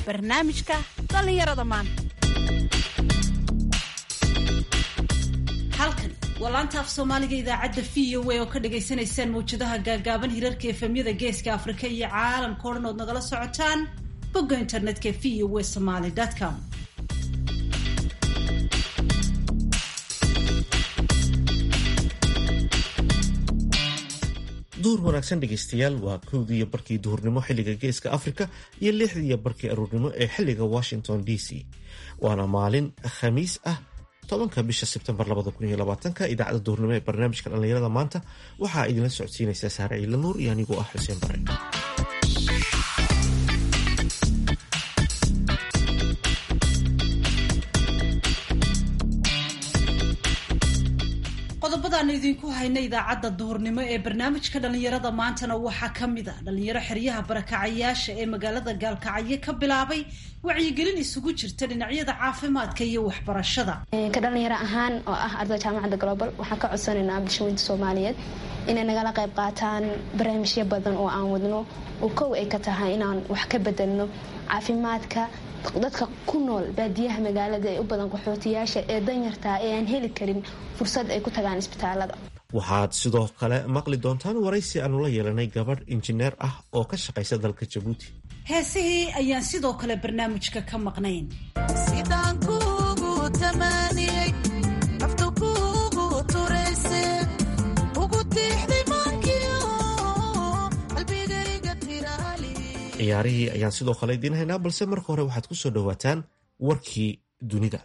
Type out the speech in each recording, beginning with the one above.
barnaamijka dhallinyarada maanta halkan waa laanta af soomaaliga idaacadda v o a oo ka dhagaysanaysaan mawjadaha gaagaaban hirarka efemyada geeska afrika iyo caalamka o dhan ood nagala socotaan bogga internetka v o a somaly com duhur wanaagsan dhegaystayaal waa kowdii iyo barkii duhurnimo xilliga geeska afrika iyo lixdii iyo barkii aruurnimo ee xilliga washington d c waana maalin khamiis ah tobanka bisha sebtembar idaacadda duhurnimo ee barnaamijka dhallinyarada maanta waxaa idinla socodsiinaysaa saare ciila nuur iyo anigoo ah xuseen bare qodobadaanu idinku hayna idaacadda duhurnimo ee barnaamijka dhallinyarada maantana waxaa ka mid a dhallinyaro xeryaha barakacayaasha ee magaalada gaalkacyo ka bilaabay wacyigelin isugu jirta dhinacyada caafimaadka iyo waxbarashada ka dhalinyaro ahaan oo ah ardayda jaamacadda global waxaan ka codsanaynaa bulshooyinta soomaaliyeed inay nagala qayb qaataan barnaamijyo badan oo aan wadno oo kow ay ka tahay inaan wax ka bedelno caafimaadka dadka ku nool baadiyaha magaalada ee u badan qaxootiyaasha ee danyartaa ee aan heli karin fursad ay ku tagaan isbitaalada waxaad sidoo kale maqli doontaan waraysi aanu la yeelanay gabadh injineer ah oo ka shaqaysa dalka jabuuti heesihii ayaan sidoo kale barnaamijka ka maqnayn ciyaarihii ayaan sidoo kale idiin haynaa balse marka hore waxaad ku soo dhowaataan warkii dunida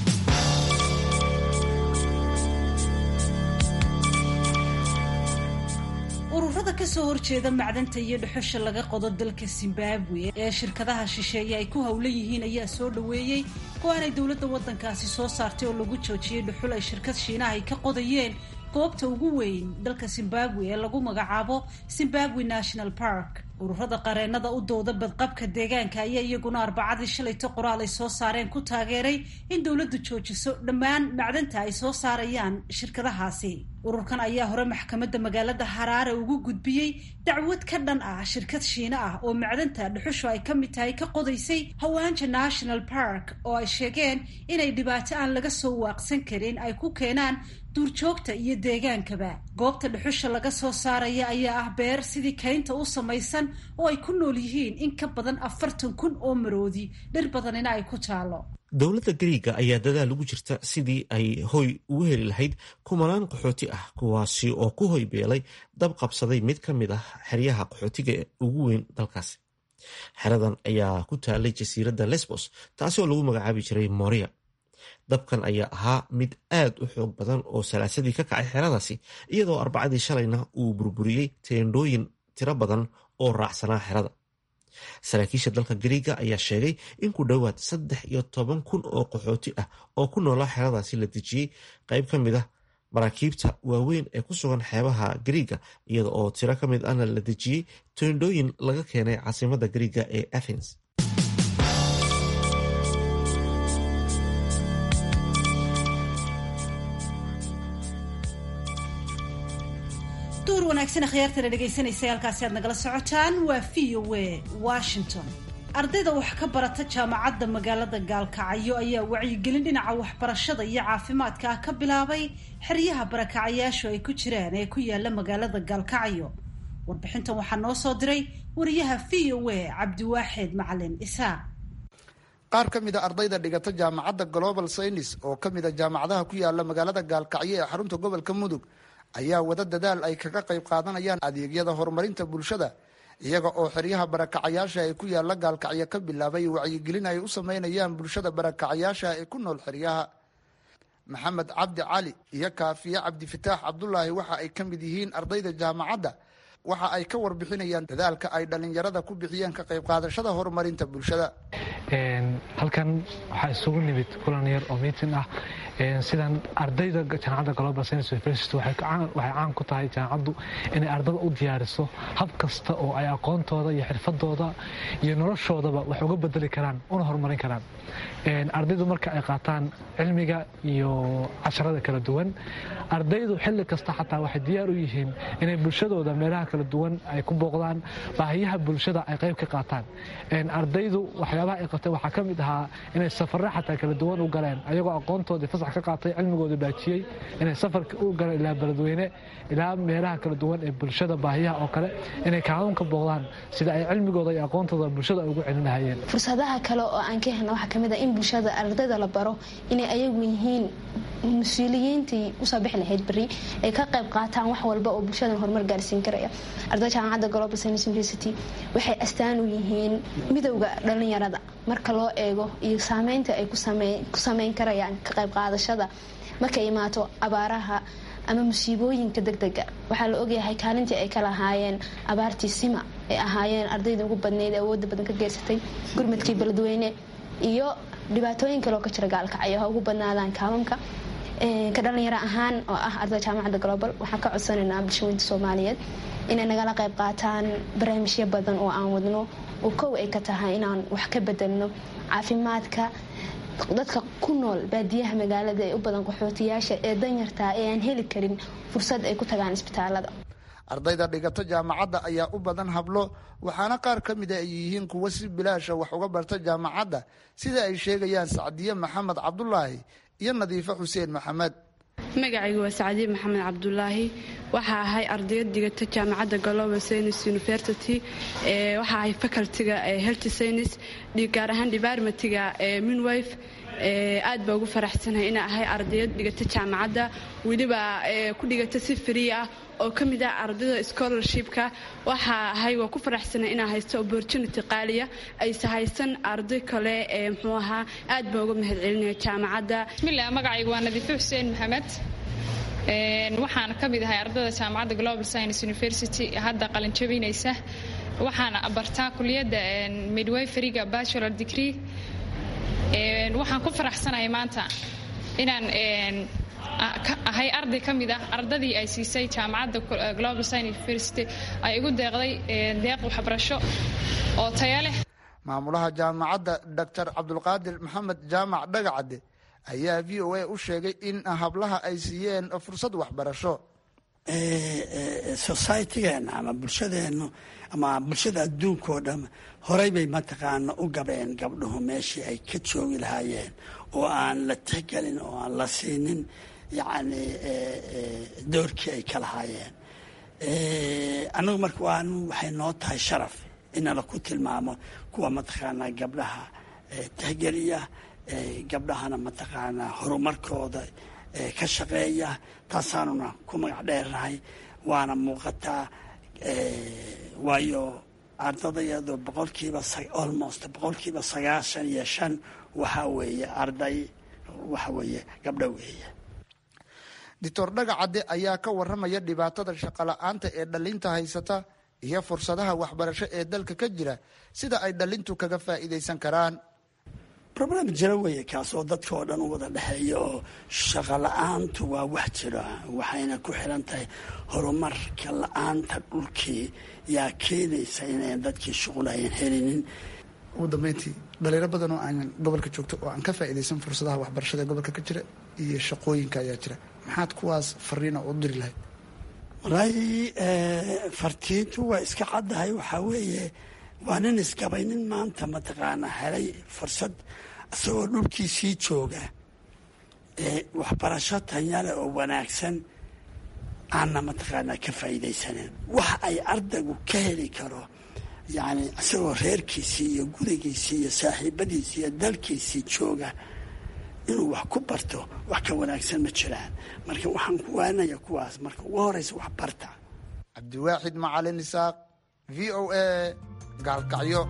ururada kasoo horjeeda macdanta iyo dhuxusha laga qodo dalka zimbabwe ee shirkadaha shisheeye ay ku howlan yihiin ayaa soo dhoweeyey go-aanay dowladda waddankaasi soo saartay oo lagu joojiyey dhuxul ay shirkad shiinaha ay ka qodayeen goobta ugu weyn dalka zimbabwe ee lagu magacaabo zimbabwe national park ururada qareenada u dooda badqabka deegaanka ayaa iyaguna arbacadii shalayto qoraal ay soo saareen ku taageeray in dowladdu joojiso dhammaan macdanta ay soo saarayaan shirkadahaasi ururkan ayaa hore maxkamadda magaalada haraare ugu gudbiyey dacwad ka dhan ah shirkad shiine ah oo macdanta dhuxushu ay ka mid tahay ka qodaysay hawaanja national park oo ay sheegeen inay dhibaato aan laga soo waaqsan karin ay ku keenaan duurjoogta iyo deegaankaba goobta dhuxusha laga soo saaraya ayaa ah beer sidii kaynta u samaysan oo ay ku nool yihiin in ka badan afartan kun oo maroodi dhir badanina ay ku taalo dowladda gariiga ayaa dadaal ugu jirta sidii ay hoy ugu heli lahayd kumanaan qaxooti ah kuwaasi oo ku hoy beelay dab qabsaday mid ka mid ah xeryaha qaxootiga ugu weyn dalkaasi xeradan ayaa ku taalay jasiiradda lesbos taasi oo lagu magacaabi jiray moria dabkan ayaa ahaa mid aad u xoog badan oo salaasadii ka kacay xeradaasi iyadoo arbacadii shalayna uu burburiyey teendhooyin tiro badan oo raacsanaa xerada saraakiisha dalka gariiga ayaa sheegay in ku dhowaad saddex iyo toban kun oo qaxooti ah oo ku noolaa xeradaasi la dejiyey qayb ka mid ah maraakiibta waaweyn ee ku sugan xeebaha gariiga iyada oo tiro ka mid ahna la dejiyey teendhooyin laga keenay caasimada gariiga ee athens duur wanaagsan akhyaartana dhegaysanaysa halkaasi aad nagala socotaan waa v o a washington ardayda wax ka barata jaamacadda magaalada gaalkacyo ayaa wacyigelin dhinaca waxbarashada iyo caafimaadka ah ka bilaabay xeryaha barakacayaashu ay ku jiraan ee ku yaala magaalada gaalkacyo warbixintan waxaa noo soo diray wariyaha v o a cabdiwaaxid macalin isaaq qaar ka mid a ardayda dhigata jaamacadda global saynis oo ka mid a jaamacadaha ku yaala magaalada gaalkacyo ee xarunta gobolka mudug ayaa wada dadaal ay kaga qayb qaadanayaan adeegyada horumarinta bulshada iyaga oo xeryaha barakacayaasha ee ku yaala gaalkacyo ka bilaabay wacyigelin ay u sameynayaan bulshada barakacayaasha ee ku nool xeryaha maxamed cabdi cali iyo kaafiye cabdifataax cabdulaahi waxa ay ka mid yihiin ardayda jaamacadda waxa ay ka warbixinayaan dadaalka ay dhallinyarada ku bixiyeen ka qayb qaadashada horumarinta bulshada halkan waxaa isugu nimid kulan yar oo miitin ah sidan ardayda jaamacadda global science university waxay caan ku tahay jaamacaddu inay ardada u diyaariso hab kasta oo ay aqoontooda iyo xirfadooda iyo noloshoodaba wax uga bedeli karaan una horumarin karaan ardaydu marka ay qaataan cilmiga iyo casharada kala duwan ardaydu xilli kasta xataa waxay diyaar u yihiin inay bulshadooda meelaha kala duwan ay ku booqdaan baahiyaha bulshada ay qayb ka qaataan ardaydu waxyaabaha ay qabteen waxaa ka mid ahaa inay safarre xataa kala duwan u galeen ayagoo aqoontoodii fasax ka qaatay cilmigooda baajiyey inay safarka u galeen ilaa beledweyne ilaa meelaha kala duwan ee bulshada baahiyaha oo kale inay kaalun ka booqdaan sida ay cilmigooda iyo aqoontooda bulshada ay ugu celin lahayeen fursadaha kale oo aan ka helna waxaa kamid ah in bulshada ardayda la baro inay ayagu yihiin mas-uuliyiintii usoo bixi lahayd beri ay ka qayb qaataan wax walba oo bulshadan horumar gaarsiin karaya ardayda jaamacadda global science university waxay astaan u yihiin midowda dhalinyarada marka loo eego iyo saameynta ay ku sameyn karayaan ka qayb qaadashada markay imaato abaaraha ama musiibooyinka degdega waxaa la ogyahay kaalintii ay ka lahaayeen abaartii sima ay ahaayeen ardayda ugu badnayd ee awoodda badan ka geysatay gurmadkii beledweyne iyo dhibaatooyin kaleoo ka jira gaalkacyo ha ugu badnaadaan kaamamka ka dhalinyaro ahaan oo ah ardayda jaamacadda global waxaan ka codsanaynaa bulshooyinta soomaaliyeed inay nagala qayb qaataan barnaamijyo badan oo aan wadno oo kow ay ka tahay inaan wax ka bedelno caafimaadka dadka ku nool baadiyaha magaalada ee u badan qaxootiyaasha ee danyartaa ee aan heli karin fursad ay ku tagaan isbitaalada ardayda dhigata jaamacadda ayaa u badan hablo waxaana qaar ka mida ay yihiin kuwo si bilaasha wax uga barta jaamacadda sida ay sheegayaan sacdiye maxamed cabdulaahi iyo nadiifo xuseen maxamed magacaygu waa sacdiye maxamed cabdulaahi waxaa ahay ardayad digata jaamacadda global science university waxaa ahay facultiga health science gaar ahaan departmentiga minwife aad baa ugu faraxsanahay inaa ahay ardayad dhigata jaamacadda weliba ku dhigata si free ah oo ka mid ah ardayda scholarshipka waxaa ahay waa ku faraxsanay inaa haysto opportunity qaaliya ayse haysan arday kale ee muxuu ahaa aad baa uga mahad celinaya jaamacadda bismillah magacaygu waa nadiifo xuseen maxamed waxaan ka mid ahay ardayda jaamacadda global science university hadda qalinjabinaysa waxaan bartaa kuliyadda midwayferiga bachelor degree waxaan ku faraxsanahay maanta inaan ahay arday ka mid ah ardadii ay siisay jaamacadda global science university ay igu deeqday deeq waxbarasho oo taya leh maamulaha jaamacadda doctor cabdulqaadir maxamed jaamac dhagacadde ayaa v o a u sheegay in hablaha ay siiyeen fursad waxbarasho societygeena ama bulshadeenu ama bulshada adduunka oo dham horey bay mataqaana u gabeen gabdhuhu meeshii ay ka joogi lahaayeen oo aan la tixgelin oo aan la siinin yacni doorkii ay ka lahaayeen annagu marka waan waxay noo tahay sharaf inala ku tilmaamo kuwa mataqaanaa gabdhaha tixgeliya gabdhahana mataqaanaa horumarkooda ka shaqeeya taasaanuna ku magac dheernahay waana muuqataa waayo ardadayadu boqolkiiba almost boqolkiiba sagaashan iyo shan waxaa weeye arday waxa weeye gabdho weeye doctor dhagacadde ayaa ka waramaya dhibaatada shaqola-aanta ee dhalinta haysata iyo fursadaha waxbarasho ee dalka ka jira sida ay dhalintu kaga faa'iidaysan karaan problem jiro weeye kaas oo dadka oo dhan u wada dhexeeya oo shaqo la-aantu waa wax jiro waxayna ku xiran tahay horumarka la-aanta dhulkii yaa keenaysa inayn dadkii shuqul ayan helinin ugu dambeyntii dhalinyaro badan oo aan gobolka joogto oo aan ka faa'iidaysan fursadaha waxbarashada ee gobolka ka jira iyo shaqooyinka ayaa jira maxaad kuwaas fariina u diri lahayd walaahi fartiintu waa iska caddahay waxaa weeye waa nin isgabay nin maanta mataqaanaa helay fursad isagoo dhulkiisii jooga waxbarasho tanyale oo wanaagsan aanna mataqaanaa ka faa'iidaysanin wax ay ardaygu ka heli karo yacni isagoo reerkiisii iyo gurigiisii iyo saaxiibadiisii iyo dalkiisii jooga inuu wax ku barto wax ka wanaagsan ma jiraan marka waxaan ku waanaya kuwaas marka ugu horeysa wax barta cabdiwaaxid macalin isaaq v o a gaalkacyo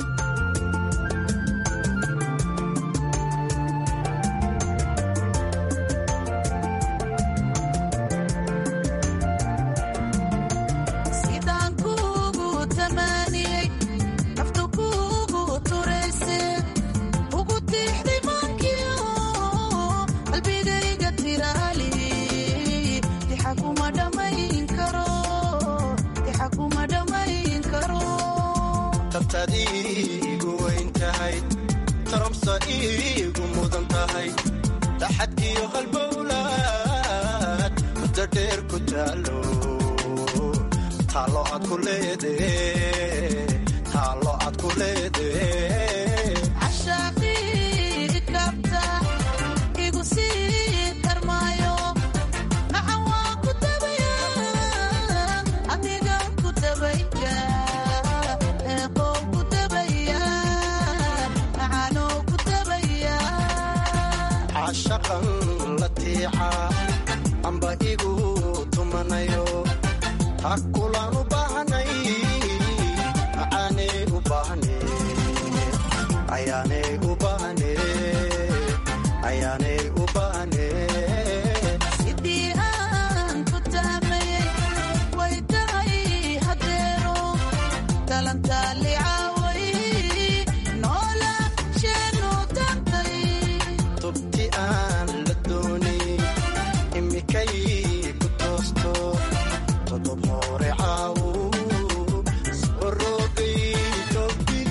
igu weyn tahay tarabsa iigu mudan tahay taxadkiyo halbowlaad muddo dheer ku taalo taalo ku leede taallo aad ku leede cashaqan la tiica amba igu tumanayo ha kulaan u baahnay macaanay u baahne ayaanay u baahne ayaanay u baahne tubti aan la doonay imikay ku toosto todob hore caawo sorogay tobdi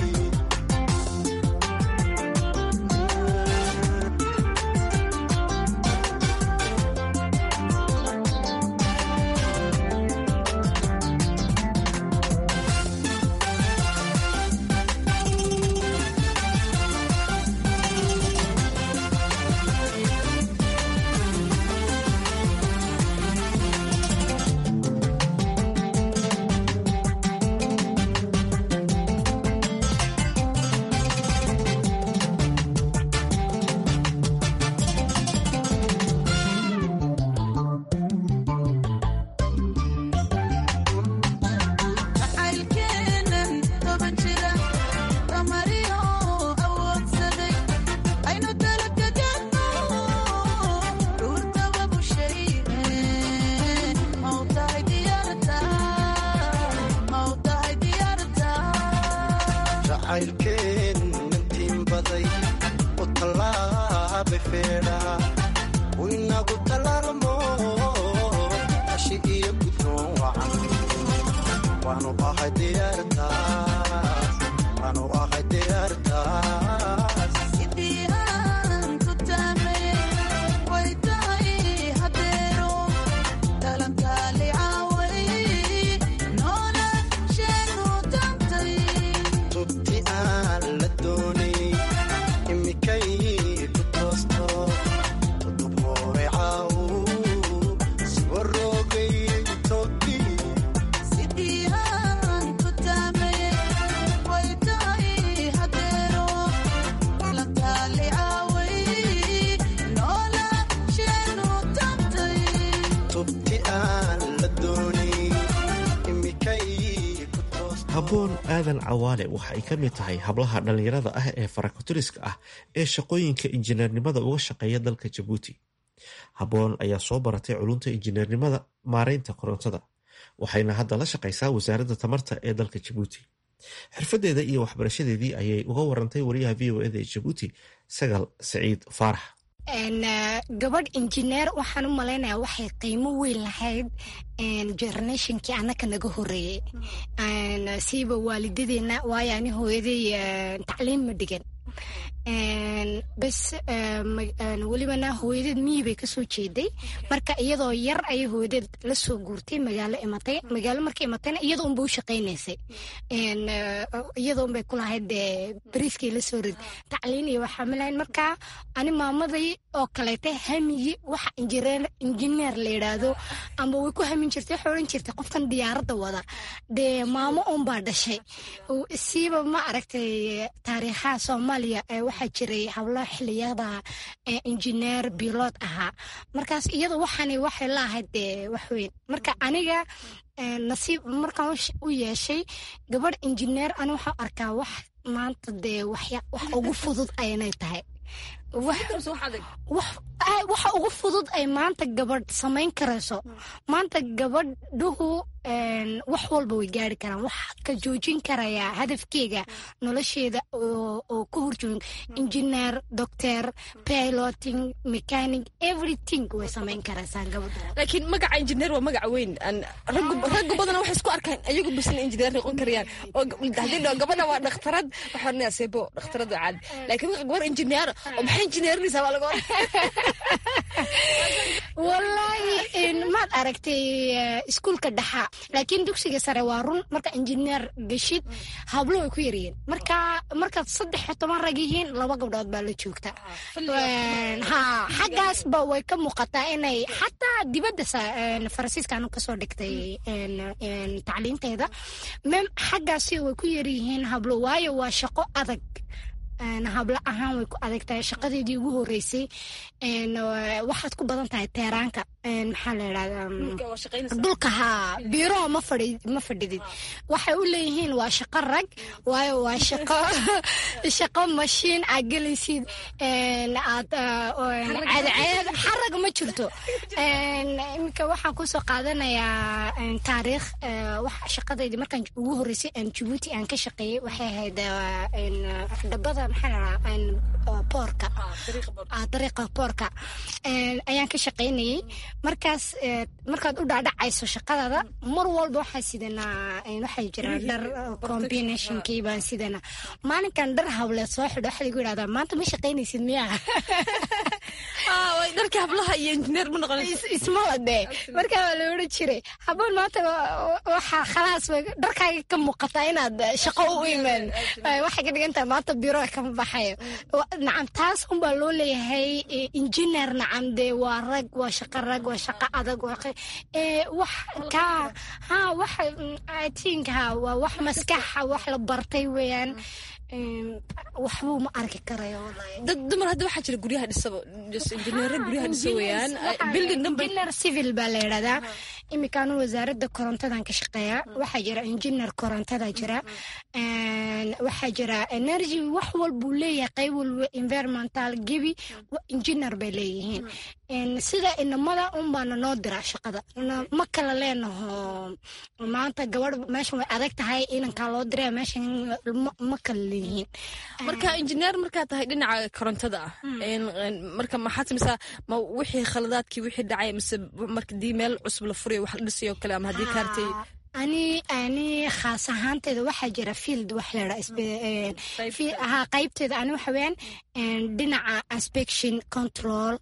jacaylkeen intiin baday u tallaabay feedha u inagu tallaalmo ashi iyo gudroon wacan waanu ahay diyaartaas waanu ahay diyaartaas tubti aan la doonay imikay ku toosto todob hore caawo siwarogay tobdi tubti aan la doonay imikay ku toosto habboon aadan cawaale waxa ay ka mid tahay hablaha dhallinyarada ah ee farakotiriska ah ee shaqooyinka injineernimada uga shaqeeya dalka jabuuti habboon ayaa soo baratay culunta injineernimada maareynta korontada waxayna hadda la shaqaysaa wasaaradda tamarta ee dalka jabuuti xirfadeeda iyo waxbarashadeedii ayay uga warantay wariyaha v o eda ee jabuuti sagal saciid faarax gabadh injineer waxaan u malaynayaa waxay qiimo weyn lahayd generationkii annaka naga horeeyey siiba waalidadeena waayo ani hooyaday tacliim ma dhigan bes welibana hooyadeed miyi bay kasoo jeeday marka iyadoo yar ayay hooyadeed la soo guurtay magaalo imatay magaalo markay imatayna iyada unba u shaqaynaysay iyada unbay kulahayd bariiskay la soo rid tacliin iyo waxaa malahayn marka ani maamaday oo kaleeta hamigii waxa injineer la yidhaahdo amba way ku hamin jirtay waxay odhan jirtay qofkan diyaaradda wada dee maamo unbaa dhashay siiba ma aragtay taariikhaha soomaaliya waxaa jiray hawlo xiliyada injineer bilod ahaa markaas iyada waxaani waxay la ahayd dee waxweyn marka aniga nasiib markaan u yeeshay gabadh injineer ani waxaa arkaa wax maanta dee wax ugu fudud aynay tahay waxa ugu fudud ay maanta gabadh samayn karayso maanta gabadhuhu wax walba way gaari karaan wax ka joojin karayaa hadafkeega nolosheeda oo ka horjoogin engineer doctor piloting mechanic everything way samayn karaysaa gabadhu laakiin magaca injineer waa magaca weyn raggu badana waxay isku arkaan ayagu bisna injineer noqon karayaan oo haddii dhao gabadha waa dhakhtarad waxaa odhanaya sebo dhakhtarad waa caadi laakiin marka gabar injineer oo maxay injineerinaysaa waa laga wallaahi ma maad aragtay iskuulka dhexa laakiin dugsiga sare waa run marka injineer geshid hablo way ku yaryihiin marka markaad saddex iyo toban rag yihiin laba gabdhood baa la joogta ha xaggaasba way ka muuqataa inay xataa dibadda faransiiska anu kasoo dhigtay tacliinteeda mem xaggaasi way ku yaryihiin hablo waayo waa shaqo adag hablo ahaan way ku adag tahay shaqadeedii ugu horeysay waxaad ku badan tahay teeraanka maxaa la yidhahdaa dhulka haa biiroha ma fadhi ma fadhidid waxay u leeyihiin waa shaqo rag waayo waa shaqo shaqo mashiin aad gelaysid aad cadceed xarag ma jirto iminka waxaan kusoo qaadanayaa taariikh waxa shaqadeydii markaan ugu horeysay aan jabuuti aan ka shaqeeyey waxay ahayd dhabada maxaa la boorka dariiqa boorka ayaan ka shaqaynayey markaas markaad u dhaadhacayso shaqadaada mar walba waxaa sidanaa waxay jiraan dhar combinationkii baan sidanaa maalinkan dhar hawleed soo xidho waxaa lagu yidhahdaa maanta ma shaqaynaysid miyaa dharka hablaha iyo injineer ma noqonayso ismala dee markaa waa la odhan jiray haboon maanta waxaa khalaas dharkaaga ka muuqataa inaad shaqo u imaan waxay ka dhigan tahay maanta biro kama baxayo nacam taas unbaa loo leeyahay injineer nacam dee waa rag waa shaqo rag waa shaqo adag wax ka ha wax i think ha waa wax maskaxa wax la bartay weeyaan waxbuu ma arki karayo dad dumar hadda waxaa jira guryaha dhisaba injineera guryaha dhisa weeyaan building number engineer civil baa la yidhahdaa imikaanu wasaaradda korontadan ka shaqeeyaa waxaa jira engineer korontada jira waxaa jira energy wax walbuu leeyahay qayb walba environmental gebi engineer bay leeyihiin sida inamada unbaana noo diraa shaqada ma kala leenaho maanta gabadh meeshan way adag tahay inankaa loo diraa meeshan ma kala leeyihiin marka injineer markaa tahay dhinaca korontada ah marka maxaad sameysaa ma wixii khaladaadkii wixii dhacay mise markadii meel cusub la furayo wax la dhisayo kale ama haddii kaartay ani ani khaas ahaanteeda waxaa jira field wax leha qaybteeda ani waxa weeyaan dhinaca inspection control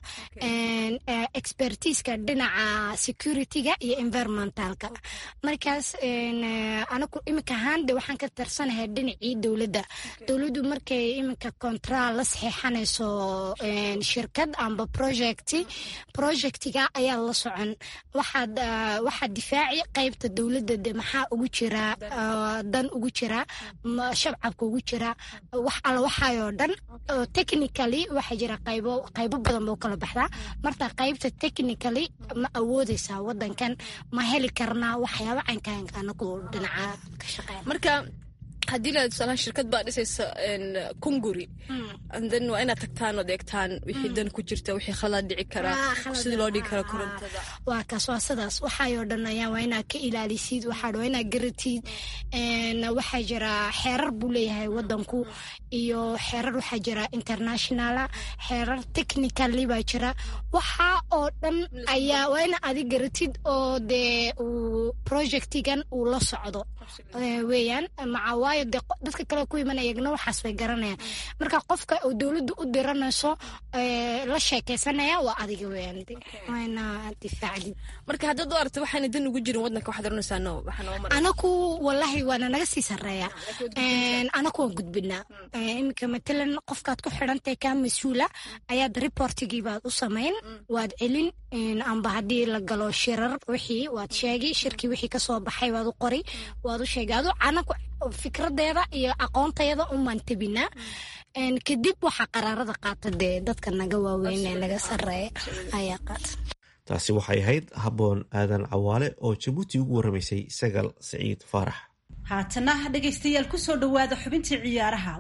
expertiska dhinaca securityga iyo environmentalka markaas anaku iminka ahaan de waxaan ka tarsanahay dhinacii dowladda dowladdu markay iminka contral la saxiixanayso shirkad amba project projectiga ayaa la socon waxaad waxaad difaaci qaybta dowladda de maxaa ugu jira dan ugu jira shabcabka ugu jira wax alla waxaayoo dhan technically waxaa jira qaybo qaybo badan boo kala baxdaa marta qaybta technically ma awoodeysaa wadankan ma heli karnaa waxyaaba caynkaanka anagu dhinaca ka shaqeyn marka haddii la tusaalaha shirkad baa dhisaysa kunguri then waa inaad tagtaan ood eegtaan wixii dan ku jirta wixii khalad dhici kara sidii loo dhigi karo korontada waa kaas waa sidaas waxaayoo dhan ayaa waa inaad ka ilaalisid waxaa waa inaad garatid waxaa jira xeerar buu leeyahay wadanku iyo xeerar waxaa jira internationala xeerar technically baa jira waxaa oo dhan ayaa waa ina adi garatid oo dee uu projectigan uu la socdo weeyaan maca waayo dee dadka kale ku imanaya iyagna waxaas bay garanayaan marka qofka uu dowladdu u diranayso la sheekaysanaya waa adiga weeyaan waana difaacdid marka haddaad u aragto waxaana dan ugu jirin wadanka waxaad oranaysaa no anaku wallahi waana naga sii sarreeya anaku waan gudbinaa iminka matalan qofkaad ku xidhantahay kaa mas-uula ayaad reportigii baad u samayn waad celin amba haddii la galo shirar wixii waad sheegi shirkii wixii kasoo baxay waad u qori waad u sheegay adu anaku fikradeeda iyo aqoontayada umaan tebinaa kadib waxaa qaraarada qaata dee dadka naga waaweyn ee naga sarreeya ayaa qaata taasi waxay ahayd habboon aadan cawaale oo jabuuti ugu warramaysay sagal siciid faarax haatana dhegaystayaal kusoo dhowaada xubintii ciyaaraha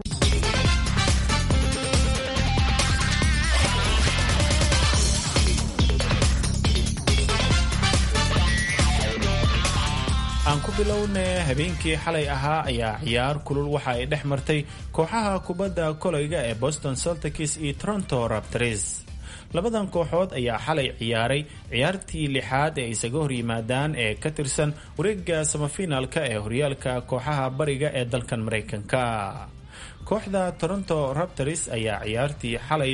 aan ku bilowne habeenkii xalay ahaa ayaa ciyaar kulul waxa ay dhex martay kooxaha kubadda kolayga ee boston celtics iyo toronto raptors labadan kooxood ayaa xalay ciyaaray ciyaartii lixaad ee isaga hor yimaadaan ee ka tirsan wareega samafinaalka ee horyaalka kooxaha bariga ee dalkan maraykanka kooxda toronto raptors ayaa ciyaartii xalay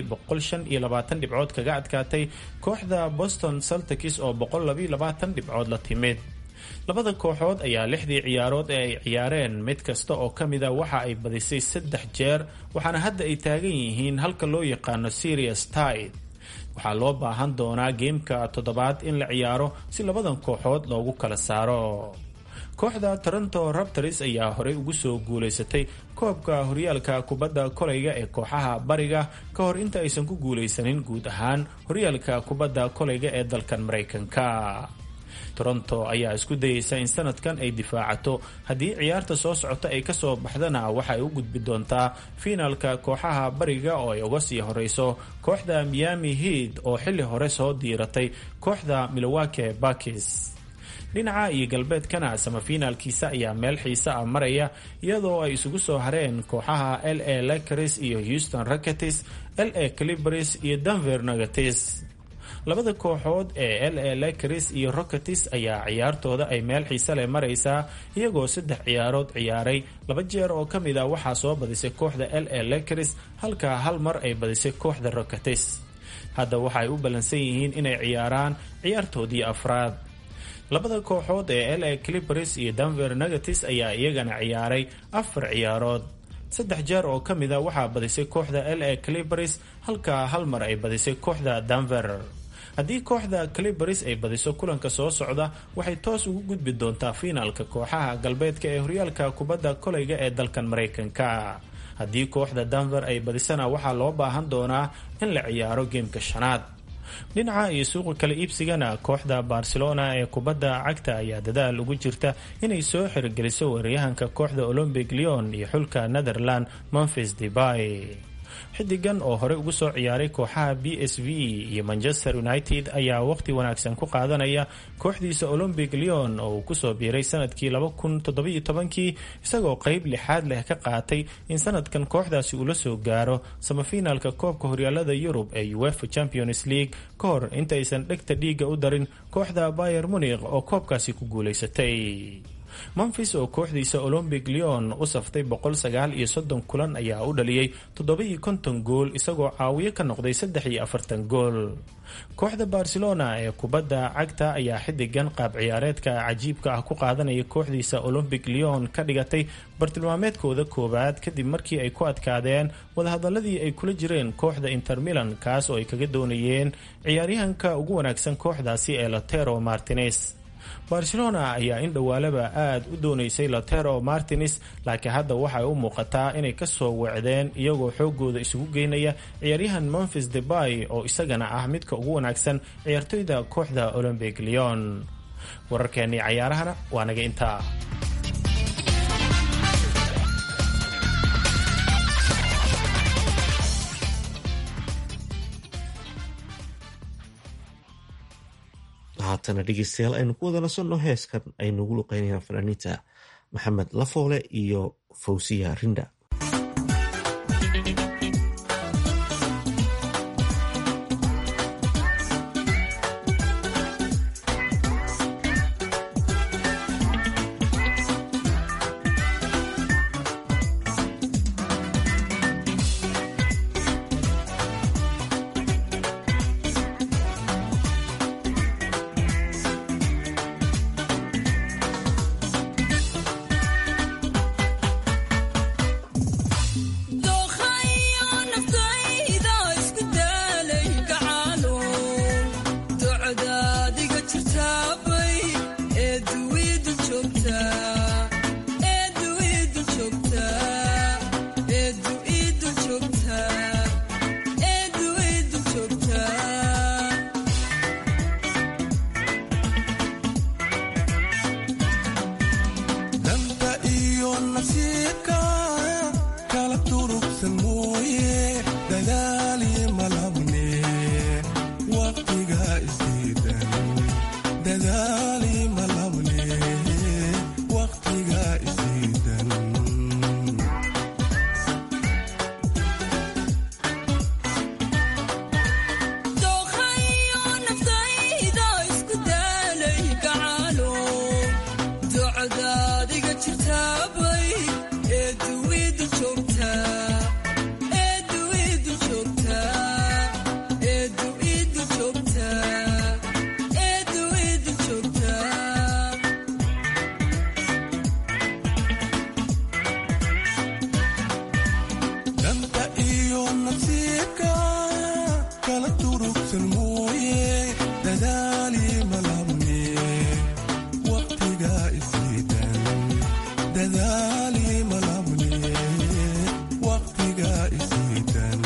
dhibcood kaga adkaatay kooxda boston celtics oo dhibcood la timid labada kooxood ayaa lixdii ciyaarood ee ay ciyaareen mid kasta oo ka mida waxa ay badisay saddex jeer waxaana hadda ay taagan yihiin halka loo yaqaano serious tide waxaa loo baahan doonaa geemka toddobaad in la ciyaaro si labadan kooxood loogu kala saaro kooxda toronto raptors ayaa horey ugu soo guulaysatay koobka horyaalka kubadda kolayga ee kooxaha bariga ka hor inta aysan ku guulaysanin guud ahaan horyaalka kubadda kolayga ee dalkan maraykanka toronto ayaa isku dayeysa in sanadkan ay difaacato haddii ciyaarta soo socota ay kasoo baxdana waxay u gudbi doontaa fiinaalka kooxaha bariga oo ay uga sii horeyso kooxda miami head oo xilli hore soo diiratay kooxda milowake bakis dhinaca iyo galbeedkana samafiinaalkiisa ayaa meel xiise ah maraya iyadoo ay isugu soo hareen kooxaha l a lakers iyo houston rocketes l a clibers iyo denver nugates labada kooxood ee l a lakers iyo rocketes ayaa ciyaartooda ay meel xiise leh maraysaa iyagoo saddex ciyaarood ciyaaray laba jeer oo ka mid a waxaa soo badisay kooxda l a lakers halka hal mar ay badisay kooxda rocketes hadda waxaay u ballansan yihiin inay ciyaaraan ciyaartoodii afraad labada kooxood ee l a clibers iyo denver nugates ayaa iyagana ciyaaray afar ciyaarood saddex jeer oo ka mida waxaa badisay kooxda l a clibers halka hal mar ay badisay kooxda denver haddii kooxda clibers ay badiso kulanka soo socda waxay toos ugu gudbi doontaa fiinaalka kooxaha galbeedka ee horyaalka kubadda kolayga ee dalkan maraykanka haddii kooxda denver ay badisana waxaa loo baahan doonaa in la ciyaaro geemka shanaad dhinaca iyo suuqa kala iibsigana kooxda barcelona ee kubadda cagta ayaa dadaal ugu jirta inay soo xirgeliso weeraryahanka kooxda olombic leon iyo xulka netherland memphis debay xidigan oo horey ugu soo ciyaaray kooxaha b s v iyo manchester united ayaa waqti wanaagsan ku qaadanaya kooxdiisa olombic leon oo uu kusoo biiray sanadkii kii isagoo qeyb lixaad leh ka qaatay in sanadkan kooxdaasi uu la soo gaaro samafiinaalka koobka horyaalada yurub ee uefa champions league ka hor intaysan dhegta dhiiga u darin kooxda bayer munikh oo koobkaasi ku guulaysatay memphis oo kooxdiisa olombic leon u saftay kulan ayaa u dhaliyey gool isagoo caawiyo ka noqday gool kooxda barcelona ee kubadda cagta ayaa xidigan qaab ciyaareedka cajiibka ah ku qaadanaya kooxdiisa olombic leon ka dhigatay bartilmaameedkooda koowaad kadib markii ay ku adkaadeen wadahadaladii ay kula jireen kooxda inter milan kaas oo ay kaga doonayeen ciyaaryahanka ugu wanaagsan kooxdaasi ee lotero martinez barcelona ayaa in dhowaalaba aada u doonaysay lotero martines laakiin hadda waxay u muuqataa inay kasoo wecdeen iyagoo xoogooda isugu geynaya ciyaaryahan memphis debay oo isagana ah midka ugu wanaagsan ciyaartoyda kooxda olombic leon wararkeennii cayaarahana waa naga intaa haatana dhegeystayaal aynu ku wada nasanno heeskan aynuugu luqeynayaan fanaaniinta maxamed lafoole iyo fawsiya rinda kala durugsan mooye dadaali malabne waqtiga isiidan dadaali malabne waqtiga isiidan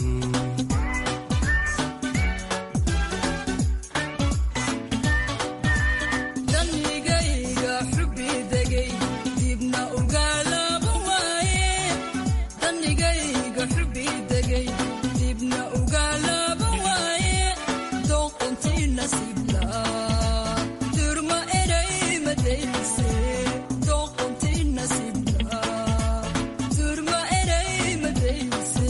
danigayga xubi degay dibna ugaalaba waaye danigayga xubi degay dibna ugaalaba waaye doqontii nasiibla durma eray madayse doqontii nasiibla durma eray madayse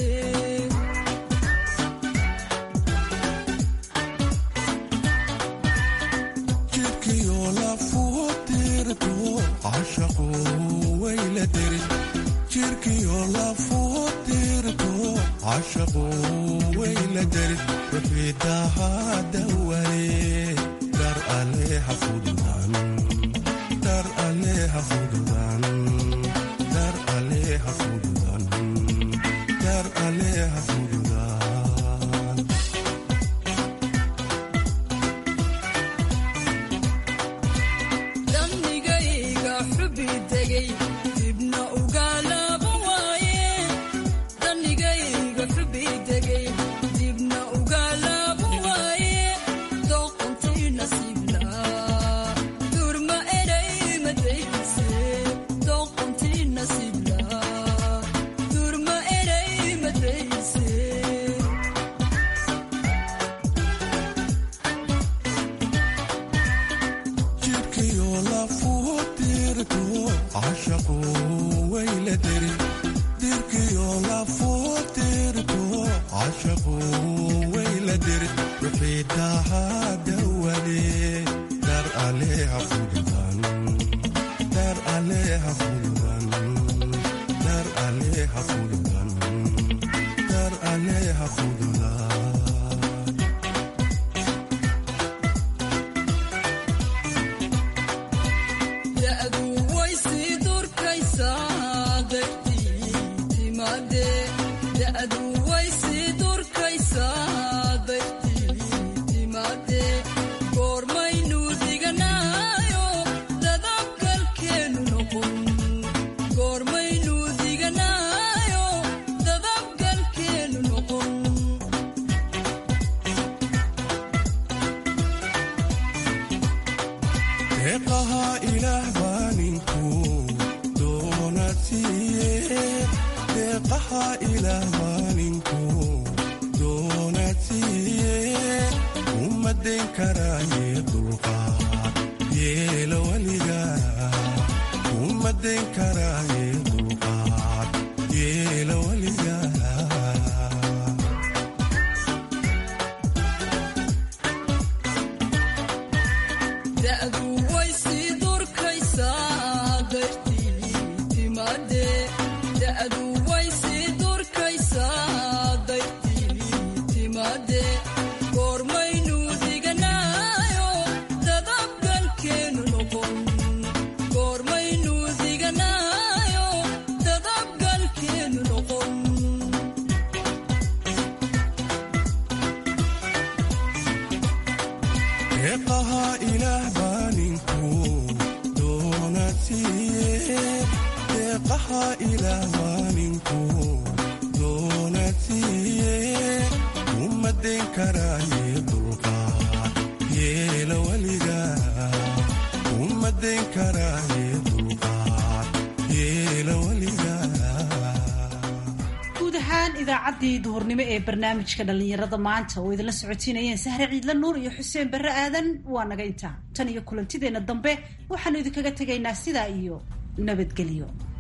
jidhkiyo lafuhu tirto cashaqu wayla derin jidhkiyo lafuhu tirto cashaqu wayla derin wixii dahaadawale dar aleha fududan dar aleha fududan dar aleha fududan dar aleha fududan danigayga xubi degay dibna ugaalaba waaye danigayga xubi degay dibna ugaalaba waaye doqontii nasiibla durma eray madayse doqontii nasiibla durma eray madayse jidhkiyo lafuhu tirto cashaqu wayla derin dirkiyo lafuhu tirto cashaqu wayla derin wixii dahaadawale dar aleha fududan dar aleha fududan dar aleha fududan dar aleha fududan da'du way sii durkaysaa dartii timaade da'du way sii durkaysaa dartii timaade goormaynu diganaayo dadabgalkeenu noqon goormaynu diganaayo dadabgalkeenu noqon deeqaha ilaah baa ninku doonad siiye deeqaha ilaah baa ninku doonad siiye ummadeen karaaye dulqaad yeelo weliga ummadeen karaaye dulqaad yeelo weliga da'du way sii durkaysaa dartii timaade da'du way sii durkaysaa dartii timaade goormaynu diganaayo dadabgalkeenu noqon goormaynu diganaayo dadabgalkeenu noqon deeqaha ilaah baa ninku doonad siiye deeqaha ilaah baa ninku doonad siiye ummadeen karaaye dulqaad yeelo weliga ummadeen karaaye dulqaad yeelo weliga guud ahaan idaacaddii duhurnimo ee barnaamijka dhallinyarada maanta oo idinla socotiinayeen sahre ciidla nuur iyo xuseen barre aadan waa naga intaa tan iyo kulantideenna dambe waxaanu idinkaga tegaynaa sidaa iyo nabadgelyo